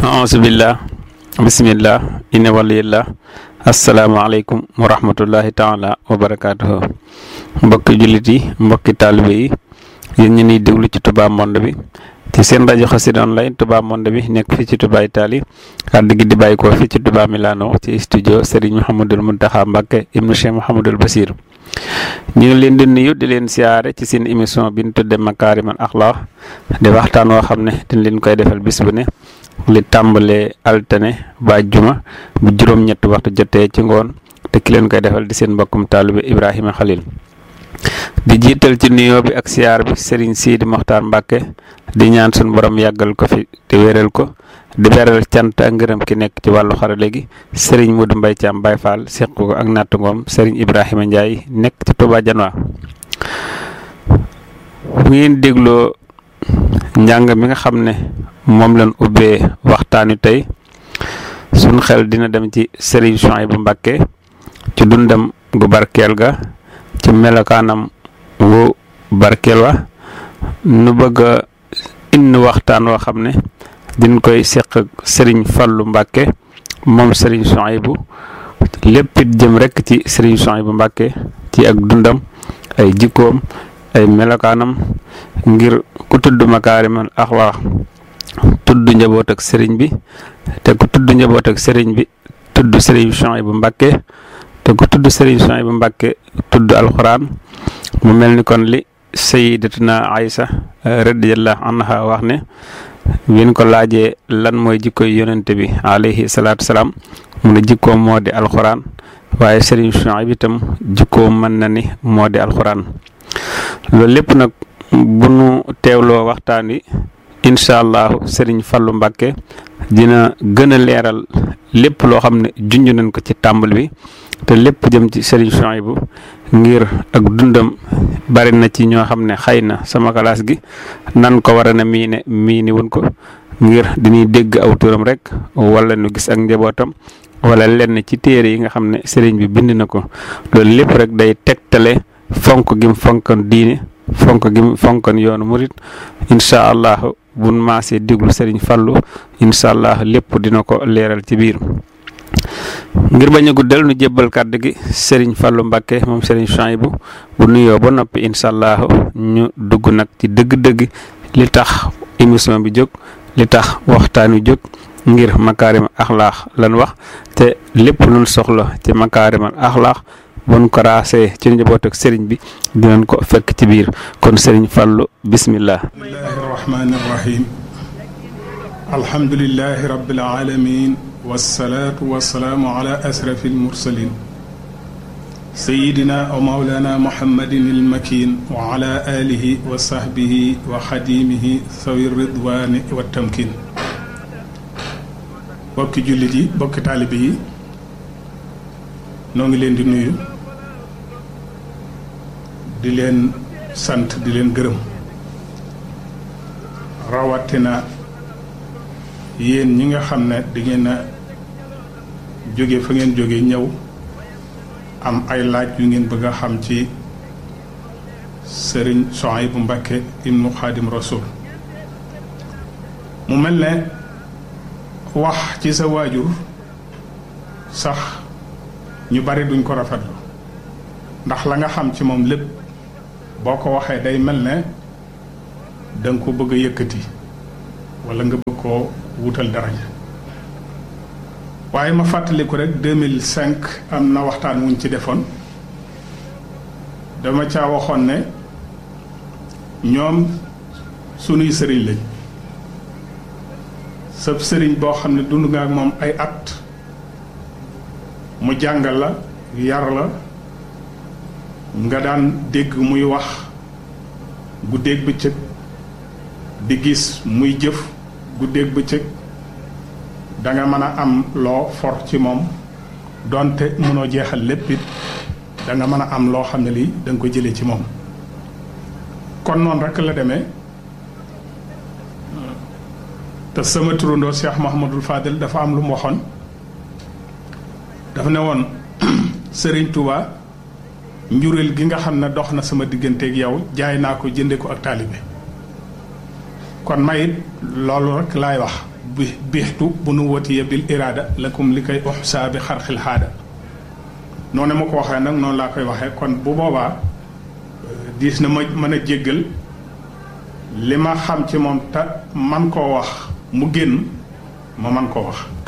aasubillah bisimillah inna waliyillah asalaamaaleykum wa rahmatullahi taala wa barakaatuhu mbokki jullit yi mbokki taalibe yi yéen ñu niy déglu ci Touba Monde bi ci seen rajo Xassida online Touba Monde bi nekk fii ci Touba Italie kàddu gi di bàyyi ko fii ci Touba Milano ci studio Serigne Mouhamadul Muntaxa Mbàkke ibnu Cheikh Mouhamadul Basir ñu ngi leen di nuyu di leen siyaare ci seen émission bi ñu tudde Makaarimal Axlaaq di waxtaan woo xam ne dañ leen koy defal bis bu ne li tàmbalee altine ba juma bu juróom-ñetti waxtu jotee ci ngoon te ki leen koy defal di seen mbokkum taalibe Ibrahima Khalil di jiital ci nuyoo bi ak siyaar bi Serigne Sidi Mokhtar Mbacke di ñaan suñu borom yàggal ko fi te wéral ko di beral cant ak ngërëm ki nekk ci wàllu xarale gi Serigne Modou Mbaye Thiam Baye Fall seq ko ak natt ngoom Serigne Ibrahima Ndiaye nekk ci Touba Janwa bu ngeen dégloo njàng mi nga xam ne moom lañ ubbee waxtaanu tey suñ xel dina dem ci Serigne Souhaïbou Mbacké ci dundam gu barkeel ga ci melokaanam wu barkeel wa nu bëgg a indi waxtaan woo xam ne diñ koy seq ak Serigne Fallou Mbacké moom Serigne Souhaïbou lépp it jëm rek ci Serigne Souhaïbou Mbacké ci ak dundam ay jikkoom ay melokaanam ngir ku tudd makaarimal axlaax tudd njaboot ak sëriñ bi te ku tudd njaboot ak sëriñ bi tudd sëriñ Souhaïbou Mbacké te ku tudd sëriñ Souhaïbou Mbacké tudd alxuraan mu mel ni kon li sayyidatuna Aysa radiyallahu anha wax ne bin ko laajee lan mooy jikkoy yonente bi alayhi salaatu salaam mu ne jikkoom moo di alxuraan waaye sëriñ Souhaïbou itam jikkoom mën na ni moo di alxuraan loolu lépp nag bu nu teewloo waxtaan wi incha allahu Serigne Fallou Mbacké dina gën a leeral lépp loo xam ne junj nañ ko ci tàmbal bi te lépp jëm ci Serigne Souhaïbou ngir ak dundam bari na ci ñoo xam ne xëy na sama classe gi nan ko war a na miine miini wun ko ngir diñuy dégg aw turam rek wala nu gis ak njabootam wala lenn ci téere yi nga xam ne Serigne bi bind na ko loolu lépp rek day tegtale fonk gim fonkan diine fonk gim fonkan yoonu murit incha allah buñ maasee déglu Serigne Fallou incha allah lépp dina ko leeral ci biir ngir bañ a guddal nu jébbal kàddu gi Serigne Fallou Mbacké moom Serigne Souhaïbou bu nuyoo ba noppi incha allah ñu dugg nag ci dëgg-dëgg li tax émission bi jóg li tax waxtaan wi jóg ngir makaarimal axlaax lan wax te lépp luñ soxla ci makaarimal axlaax bon ko raasee ci njaboot ak sëriñ bi dinañ ko fekk ci biir kon sëriñ Fallou bismillah bismillahi arrahmani irrahim alhamdulilahi rabbil alamin wasalaatu wasalaamu ala asrafi almursalin sayidina wa maulana muhammadin almakin wa ala alihi wa sahbihi wa xadimihi sawi ridwani wa tamkin bokki jullit yi bokki taalibe yi noo ngi leen di nuyu di leen sant di leen gërëm rawatina yéen ñi nga xam ne di ngeen a jóge fa ngeen jóge ñëw am ay laaj yu ngeen bëgg a xam ci sëriñ Souhaïbou Mbacké ibnu Xaadim Rasul mu mel ne wax ci sa waajur sax ñu bari duñ ko rafetlu ndax la nga xam ci moom lépp boo ko waxee day mel ne da nga ko bëgg a yëkkati wala nga bëgg koo wutal daraja waaye ma fàttaliku rek 2005 am na waxtaan wuñ ci defoon dama caa waxoon ne ñoom sunuy sëriñ lañ sab sëriñ boo xam ne dund nga ak moom ay at mu jàngal la yar la nga daan dégg muy wax guddeeg bëccëg di gis muy jëf guddeeg bëccëg da nga mën a am loo for ci moom donte mënoo jeexal lépp it da nga mën a am loo xam ne lii da nga ko jëlee ci moom kon noonu rek la demee te sama turandoo Cheikh Mouhamadul Fadel dafa am lu mu waxoon dafa ne woon Serigne Touba njureel gi nga xam ne dox na sama digganteeg yow jaay naa ko jënde ko ak taalibe kon mayit loolu rek laay wax bi biixtu bu nu watiya bil iraada lakum li koy uxsaa bi xarxil xaada noonu ma ko waxee nag noonu laa koy waxee kon bu boobaa diis na ma mën a jéggal li ma xam ci moom te man koo wax mu génn ma man koo wax